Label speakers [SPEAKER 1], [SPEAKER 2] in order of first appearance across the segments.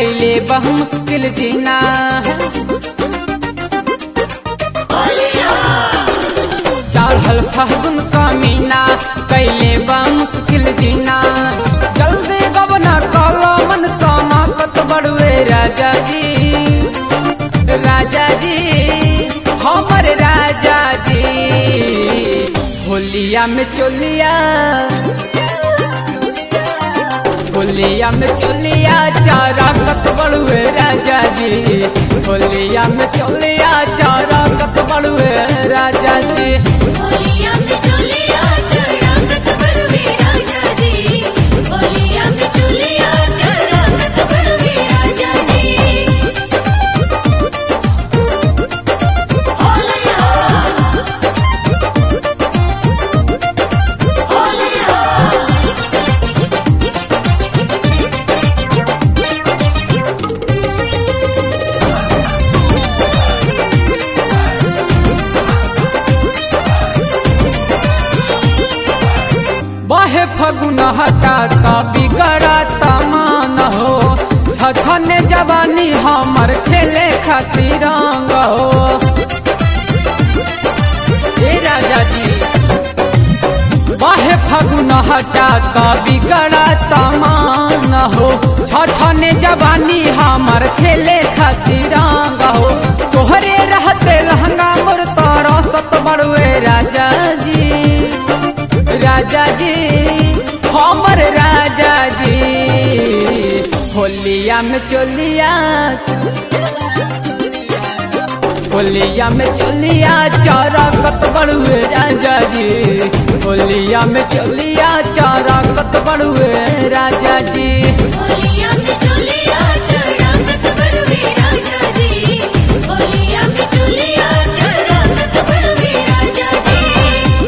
[SPEAKER 1] कैले बहु मुश्किल जीना चढ़ल फागुन का मीना कैले बा मुश्किल जीना जल्दी गबना कलो मन समाकत बड़ुए राजा जी राजा जी हमर राजा जी होलिया में चोलिया होलिया में चोलिया चारा कत बड़ुए राजा जी होलिया में चोलिया चारा कत बड़ुए राजा जी
[SPEAKER 2] होलिया में चुलिया चढ़ाकत बड़वे राजा जी होलिया में चुलिया चढ़ाकत बड़वे राजा जी होलिया होलिया
[SPEAKER 1] बाहे फगुन हटाता बिगड़ता मान हो छछने जवानी हमर खेले खातिर रंग हो ए राजा जी बाहे फगुन हटाता बिगड़ता मान हो छछने जवानी हमर खेले खातिर रंग हो तोहरे रहते लहंगा मोर तारा सत बड़ुए राजा जी राजा जी हमर राजा जी होलिया में चोलिया होलिया में चोलिया चारा कत बड़ुए राजा जी होलिया में चोलिया चारा कत बड़ुए राजा जी
[SPEAKER 2] होलिया में चुलिया चढ़ाकत बड़वे राजा जी होलिया में चुलिया चढ़ाकत बड़वे राजा जी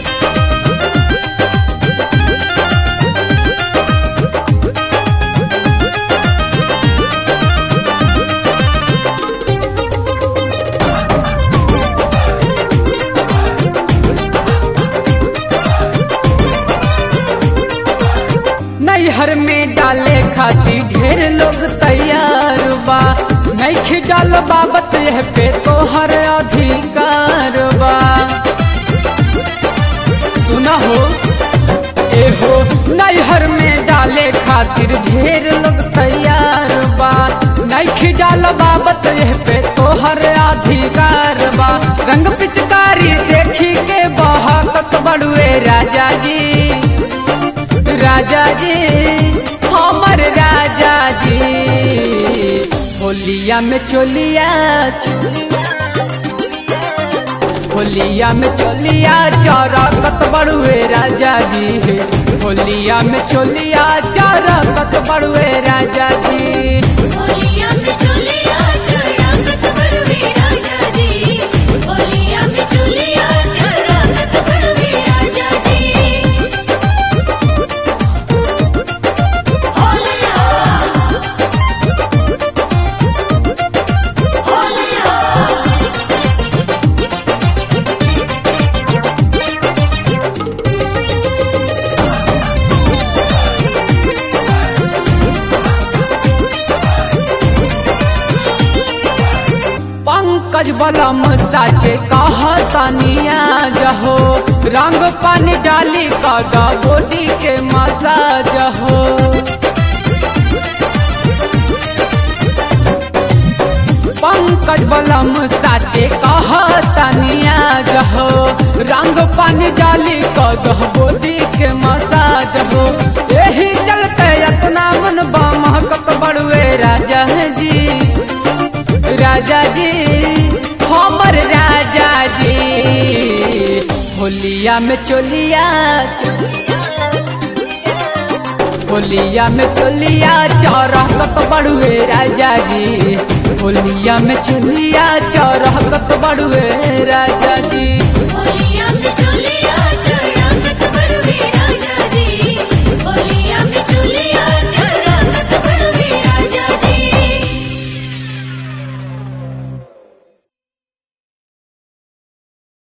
[SPEAKER 1] नैहर में डाले खातिर ढेर लोग तैयार बा नहीं डाल बाबत यह पे तोहर अधिकार बा सुना हो ए हो नैहर में डाले खातिर ढेर लोग तैयार बा नहीं डाल बाबत यह पे तोहर अधिकार बा रंग पिचकारी देखी के बहाकत बड़ुए राजा जी राजा जी हमर राजा जी होलिया में चोलिया होलिया में चोलिया चारा कत बड़ुए राजा जी होलिया में चोलिया चारा कत बड़ुए राजा जी
[SPEAKER 2] होलिया में चुलिया चढ़ाकत बड़वे राजा जी होलिया में चुलिया चढ़ाकत बड़वे राजा जी होलिया होलिया
[SPEAKER 1] पंकज बलम साचे कहतनिया जहो रंग पानी डाली कदा बॉडी के मसाज हो पंकज बलम साचे कहतनिया जहो रंग पानी डाली कदा बॉडी के मसाज हो यही चलते अपना मन महकत बड़ुए राजा जी राजा जी हमर राजा जी होलिया में चोलिया होलिया में चोलिया चौरहकत बड़ुए राजा जी होलिया में चोलिया चौरहकत बड़ुए